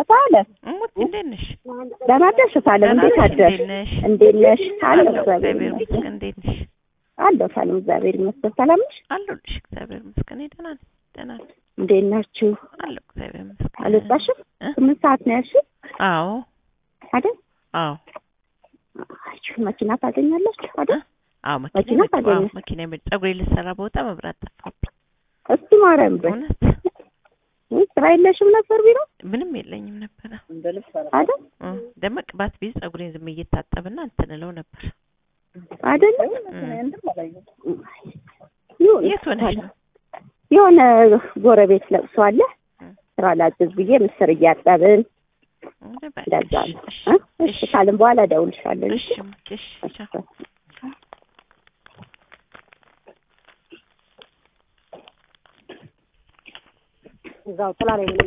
ሳለ እሙት እንዴት ነሽ? ደህና ነሽ? ሳለም ደህና እንዴት ነሽ? አደርሽ? እንዴት ነሽ? እንዴት ነሽ? አለሁ አለሁ እግዚአብሔር እግዚአብሔር ይመስገን። ይመስገን። እንዴት ነሽ? አለሁ ሳለም እግዚአብሔር ይመስገን። ሰላም ነሽ? አለሁልሽ እግዚአብሔር ይመስገን። እኔ ደህና ነኝ ደህና ነኝ እንዴት ናችሁ? አለሁ እግዚአብሔር ይመስገን። አልወጣሽም? እ? ስምንት ሰዓት ነው ያልሽኝ አዎ አይደል? አዎ አይ መኪና ታገኛላችሁ አይደል? አዎ መኪና መኪና መጣ። ታገኘ? አዎ መኪና መጣ። ፀጉሬ ልሰራ በወጣ መብራት ጠፋብኝ። እስቲ ማርያም በይ እውነት ውይ፣ ስራ የለሽም ነበር ቢሮ ምንም የለኝም ነበረ። አይደል? እ ደግሞ ቅባት ቢይዝ ፀጉሬን ዝም እየታጠብና እንትን እለው ነበር። አይደለም እ። ይሁን የት ሆነሽ ነው? የሆነ ጎረቤት ለቅሶ አለ እ። ስራ ላግዝ ብዬ ምስር እያጠብን እ፣ በቃ እንደዛ እሺ፣ ነው። እሺ፣ እ? እሺ ካልን በኋላ እደውልልሻለሁ። እሺ፣ እሺ፣ ቻው። እዛው ጥላ ላይ